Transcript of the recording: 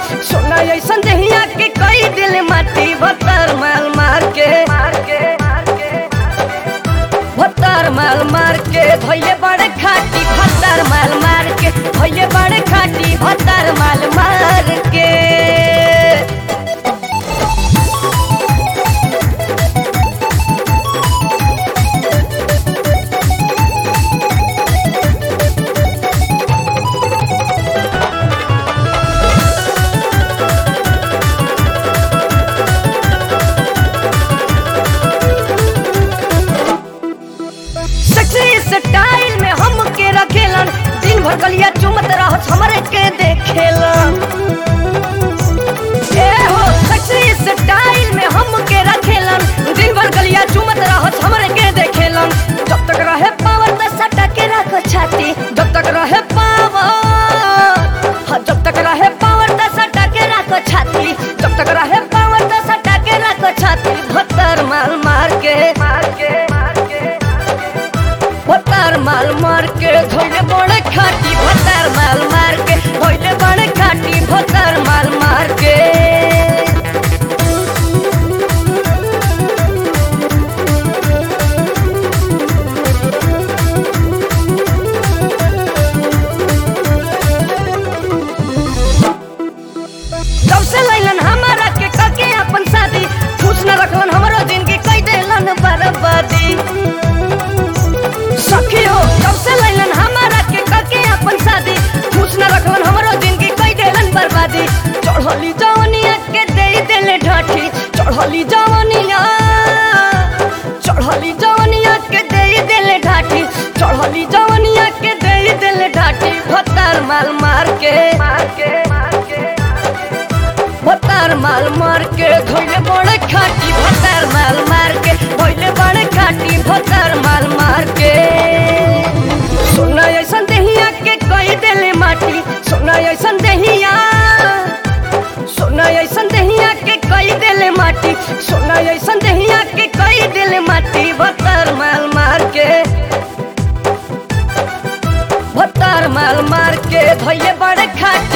सोना ऐसन दहिया के कई दिल माटी भतर माल मार के भतर माल मार के धोइले बड़े खाटी भतर माल मार के धोइले बड़े खाटी भतर माल मार के सेक्सी स्टाइल में हम के रखेलन दिन भर गलिया चुमत रहत हमरे के देखेलन ए हो सेक्सी स्टाइल में हम के रखेलन दिन भर गलिया चुमत रहत हमरे के देखेलन जब तक रहे पावर त सटा के रखो छाती जब तक रहे पावर हाँ, जब तक रहे पावर त सटा के रखो छाती जब तक रहे पावर त सटा के रखो छाती भत्तर माल मार के मार के मार के भत्तर माल मार के धोइले बड़े खाटी भत्तर माल मार के धोइले बड़े खाटी भत्तर माल मार के जब से लैलन हमारा के कके अपन शादी खुश न रखलन हमरो जिंदगी कई देलन बर्बादी सखी हो जब से लैलन हमारा के कके अपन शादी खुश न रखलन हमरो जिंदगी कई देलन बर्बादी चढ़ली जवनिया के दे देले ढाठी चढ़ली जवनिया चढ़ली जवनिया के दे देले ढाठी चढ़ली जवनिया के दे देले ढाठी भत्तर माल मार के मार के मार के भत्तर माल मार के धोइले बड़े खाटी भत्तर माल मार के धोइले बड़े खाटी भत्तर माल मार के सोना ऐसन दहिया के कई देले माटी सोना ऐसन दहिया सोना ऐसन दहिया के कई देले माटी सोना ऐसन दहिया के कई देले माटी भत्तर माल मार के भत्तर माल मार के धोइले बड़े खाटी